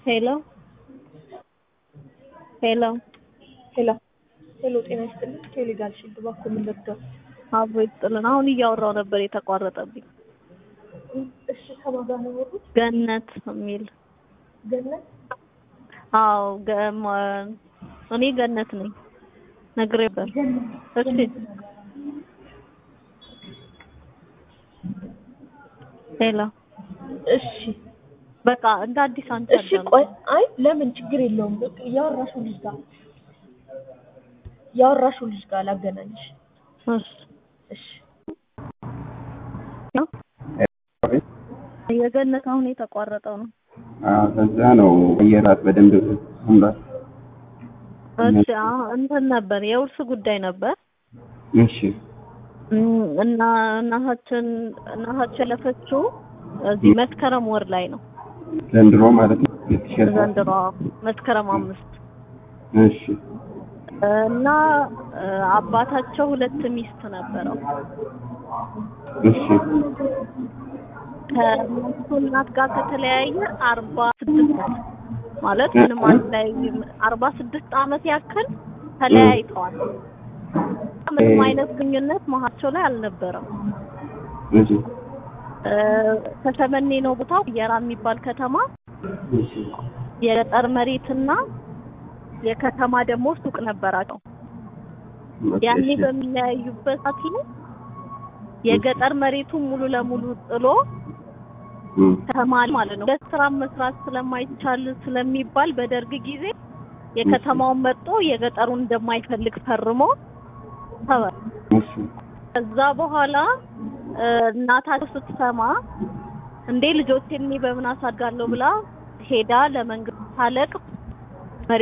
ሄሎ ሄሎ ሄሎ ሄሎ፣ ጤና ይስጥልኝ። ቴሌጋል ሽልድ እባክዎ ምን ልርዳው? አብሮ ይስጥልን። አሁን እያወራው ነበር የተቋረጠብኝ። እሺ፣ ከማን ጋር ነው ያወሩት? ገነት የሚል ገነት አዎ፣ ገ- እኔ ገነት ነኝ ነግሬ ነበር። እሺ ሄሎ እሺ በቃ እንደ አዲስ አንቺ እሺ፣ አዳምጪ። ቆይ አይ፣ ለምን ችግር የለውም። በቃ ያወራሽው ልጅ ጋር ያወራሽው ልጅ ጋር ላገናኝሽ። እሺ እሺ የገነት አሁን የተቋረጠው ነው። ከዛ ነው አየራት በደንብ ሰምራት። እሺ አሁን እንትን ነበር የውርስ ጉዳይ ነበር እሺ እም፣ እና እናታችን እናታችን ያለፈችው እዚህ መስከረም ወር ላይ ነው ዘንድሮ ማለት ነው። ሁለት ሺህ አስራ ዘንድሮ መስከረም አምስት እሺ እና እ፣ አባታቸው ሁለት ሚስት ነበረው እሺ ከእነሱ እናት ጋር ከተለያየ አርባ ስድስት ማለት ምንም አንድ ላይ አርባ ስድስት ዓመት ያክል ተለያይተዋል። ምንም አይነት ግንኙነት መሀቸው ላይ አልነበረም። እሺ እ፣ ከሰመኔ ነው ቦታው የራ የሚባል ከተማ እሺ የገጠር መሬትና የከተማ ደግሞ ሱቅ ነበራቸው። ያኔ እሺ በሚለያዩበት ሰዓት ላይ የገጠር መሬቱን ሙሉ ለሙሉ ጥሎ እም፣ ከተማ ማለት ነው በስራ መስራት ስለማይቻል ስለሚባል በደርግ ጊዜ የከተማውን መርጦ የገጠሩን እንደማይፈልግ ፈርሞ ተወ። እሺ ከዛ በኋላ እ፣ እናታቸው ስትሰማ እንዴ ልጆቼን እኔ በምን አሳድጋለሁ ብላ ሄዳ ለመንግስት ታለቅ